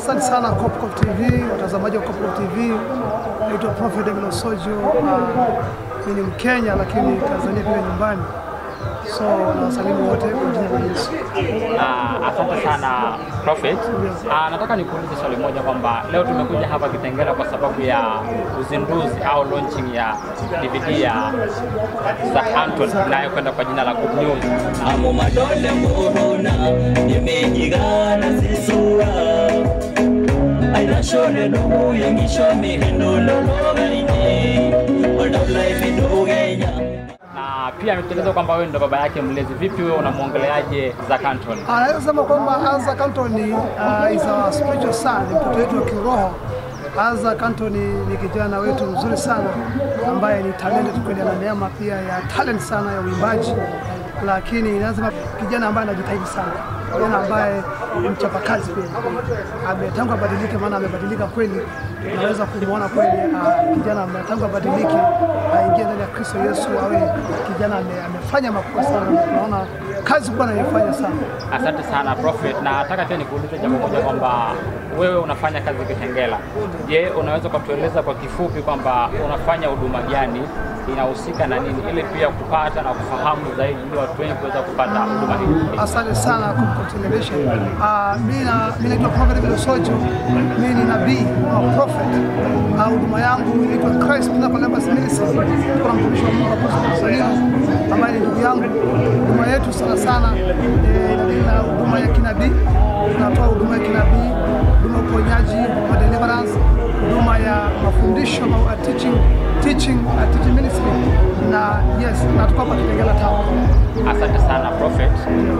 Asante sana Kopkop TV, watazamaji wa Kopkop TV. Naitwa Prophet Emile Osojo. Mimi ni Mkenya lakini Tanzania pia nyumbani, so nawasalimu wote kwa jina la Yesu. Ah, asante sana Prophet. Ah, nataka nikuulize swali moja kwamba leo tumekuja hapa Kitengela kwa sababu ya uzinduzi au launching ya DVD ya Zac Anton inayokwenda kwa jina la Good News. amo madole muhona nimejigana zisura ainashone nubuye ngisho mihendo lologaine odaula imidugenya Na pia ametueleza kwamba wewe ndo baba yake mlezi. Vipi wewe unamwongeleaje Zac Anton? Anaweza sema kwamba Isaac Anthony uh, is our spiritual son, ni mtoto wetu wa kiroho. Isaac Anthony ni kijana wetu mzuri sana ambaye ni talented kweli, ana neema pia ya talent sana ya uimbaji, lakini lazima kijana ambaye anajitahidi sana, kijana ambaye ni mchapakazi kweli, Ame- tangu abadilike, maana amebadilika kweli, tunaweza kumwona kweli uh, kijana ambaye tangu abadilike aingie ndani ya Kristo Yesu, awe kijana ame- amefanya makubwa sana, tunaona kazi kubwa anayoifanya sana. Asante sana Prophet, na nataka pia nikuulize jambo moja kwamba wewe unafanya kazi Kitengela. Je, unaweza kutueleza kwa kifupi kwamba unafanya huduma gani, inahusika na nini, ili pia kupata na kufahamu zaidi, ili watu wengi kuweza kupata huduma hii? Asante sana Coco Television. Uh, mimi na- mimi naitwa Prophet Emile Sojo. Mimi ni nabii au prophet. Ah, Huduma yangu inaitwa Christ Pinnacle Embassy Ministry. Kuna mtumishi wa Mungu Apostle Salino ambaye ni ndugu yangu. Huduma yetu sana sana eh, ina huduma ya kinabii. Tunatoa huduma ya kinabii, huduma ya uponyaji, huduma ya deliverance, huduma ya mafundisho au uh, teaching teaching uh, teaching ministry na yes, na tuko hapa Kitengela Town. Asante sana Prophet.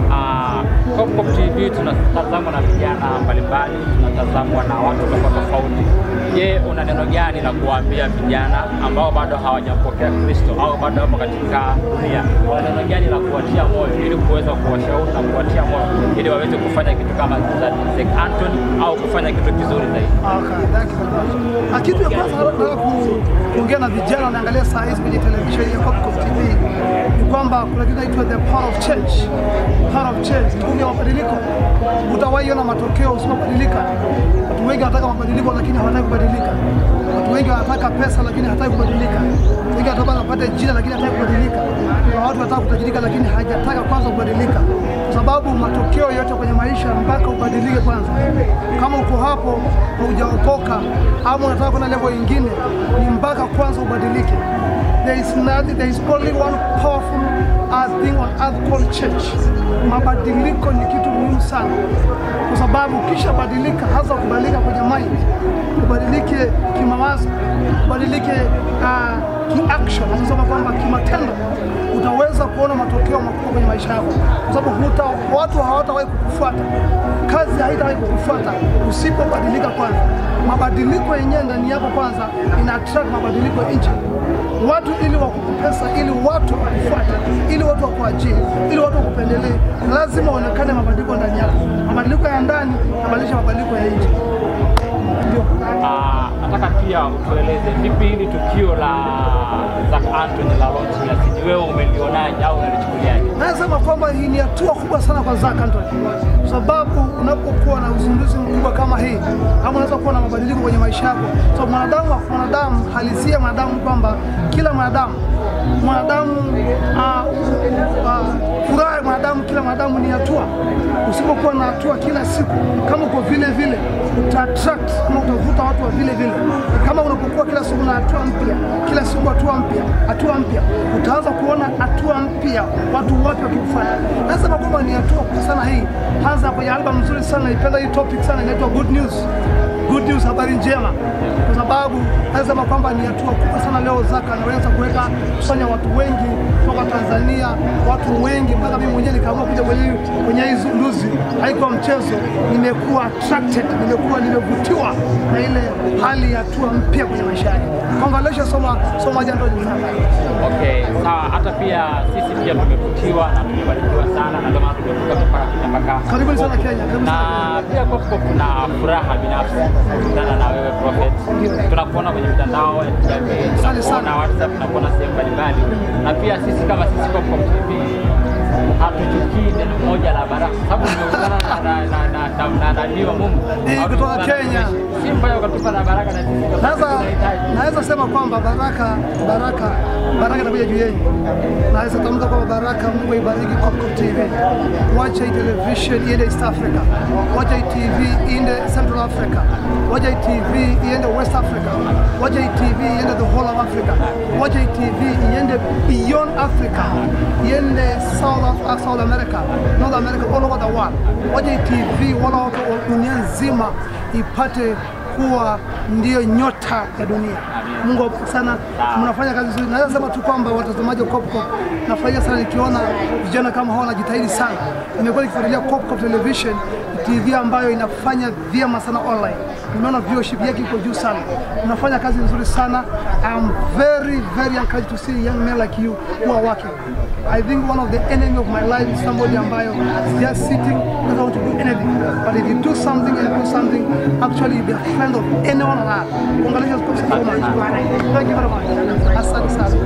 Uh, Kopkop TV tunatazamwa na vijana mbalimbali, tunatazamwa na watu tofauti tofauti. Je, una neno gani la kuwaambia vijana ambao bado hawajampokea Kristo au bado wapo katika dunia? Una neno gani la kuwatia moyo ili kuweza kuwashauri na kuwatia moyo ili waweze kufanya kitu kama za Zac Anton au kufanya kitu kizuri zaidi? Okay, thank you very much. Ah, Kitu ya kwanza nataka ku- kuongea na vijana wanaangalia saa hizi kwenye televisheni ya Kopkop TV ni kwamba kuna kitu inaitwa the power of change. Power of change, nguvu ya mabadiliko. Utawahi ona matokeo usipobadilika. Watu wengi wanataka mabadiliko lakini hawataki kubadilika. Watu wengi wanataka pesa lakini hawataki kubadilika. Watu wengi wanataka wapate jina lakini hawataki kubadilika. Kuna watu wanataka kutajirika lakini hajataka kwanza kubadilika, kwa sababu matokeo yote kwenye maisha mpaka ubadilike kwanza. Kama uko hapo haujaokoka ama unataka kwenda level nyingine, ni mpaka kwanza ubadilike. There is nothing, there is only one powerful uh, thing on earth called change. Mabadiliko ni kitu muhimu sana, kwa sababu ukisha badilika, hasa kubadilika kwenye mind, ubadilike kimawazo, ubadilike uh, kiaction, anasema kwamba kimatendo utaweza kuona matokeo makubwa kwenye maisha yako, kwa sababu huta, watu hawatawahi kukufuata, kazi haitawahi kukufuata usipobadilika kwanza. Mabadiliko yenyewe ndani yako kwanza ina attract mabadiliko ya nje watu ili wakupe pesa, ili watu wakufuate, ili watu wakuajiri, ili watu wakupendelee, lazima uonekane mabadiliko ndani yako. Mabadiliko ya ndani yabadilisha mabadiliko ya nje. Ndio. Ah, nataka pia utueleze vipi hili tukio la Zac Anton la launch ya CD, wewe umelionaje au unalichukuliaje? Nasema kwamba hii ni hatua kubwa sana kwa Zac Anthony, kwa sababu unapokuwa na uzinduzi mkubwa kama hii, ama unaweza kuwa na mabadiliko kwenye maisha yako. So mwanadamu, mwanadamu halisia mwanadamu kwamba kila mwanadamu mwanadamu ah, ah, furaha ya mwanadamu, kila mwanadamu ni hatua. Usipokuwa na hatua kila siku, kama uko vile vile, uta attract ama utavuta watu wa vile vile. Kama unapokuwa kila siku na hatua mpya, kila siku hatua mpya, hatua mpya, utaanza kuona hatua mpya, watu wote wakikufuata. Nasema kwamba ni hatua kubwa sana hii, hasa kwenye album nzuri sana, naipenda hii topic sana, inaitwa Good News. Good news, habari njema, kwa sababu nasema kwamba ni hatua kubwa sana leo Zaka anaweza kuweka kusanya watu wengi kutoka Tanzania, watu wengi mpaka mimi mwenyewe nikaamua kuja kwenye hii- kwenye hii zinduzi. Haikuwa mchezo, nimekuwa attracted, nimekuwa nimevutiwa na ile hali ya hatua mpya kwenye maisha yangu. Congratulations, soma soma jando sana. Okay, sawa. Hata pia sisi pia tumevutiwa na tumebarikiwa sana, na ndio maana tumekuja mpaka Kenya mpaka Karibuni sana Kenya, karibuni na sana. pia Kopkop kuna furaha binafsi kukutana na wewe Prophet. Tunakuona kwenye mitandao ya kijamii, Asante tunakuona sana. WhatsApp, tunakuona sehemu mbalimbali, na pia sisi kama sisi Kopkop TV hatuchukii neno moja la baraka, sababu tumekutana na na na na na nabii wa Mungu Eh, Au kutoka tumekutana Kenya. Naweza naweza sema kwamba baraka baraka baraka itakuja juu yenu. Naweza tamka kwamba baraka, Mungu ibariki Kopkop TV. Wacha hii television iende East Africa, wacha hii TV iende Central Africa, wacha hii TV iende West Africa, wacha hii TV iende the whole of Africa, wacha hii TV iende beyond Africa, iende South, of, South America, North America, all over the world. Wacha hii TV wala wote wa dunia nzima ipate kuwa ndiyo nyota ya dunia. Mungu awabariki sana, mnafanya kazi nzuri. Naweza sema tu kwamba watazamaji wa Kopkop, nafurahia sana nikiona vijana kama hawa wanajitahidi sana. Nimekuwa nikifuatilia Kopkop Television, TV ambayo inafanya vyema sana online. Nimeona viewership yake iko juu sana, mnafanya kazi nzuri sana. I'm very very encouraged to see young men like you who are working. I think one of the enemy of my life is somebody ambayo is just sitting doesn't want to do anything. But if you do something and do something, actually you'll be a friend of anyone on earth. Congratulations so much. Thank you very much. Asante sana.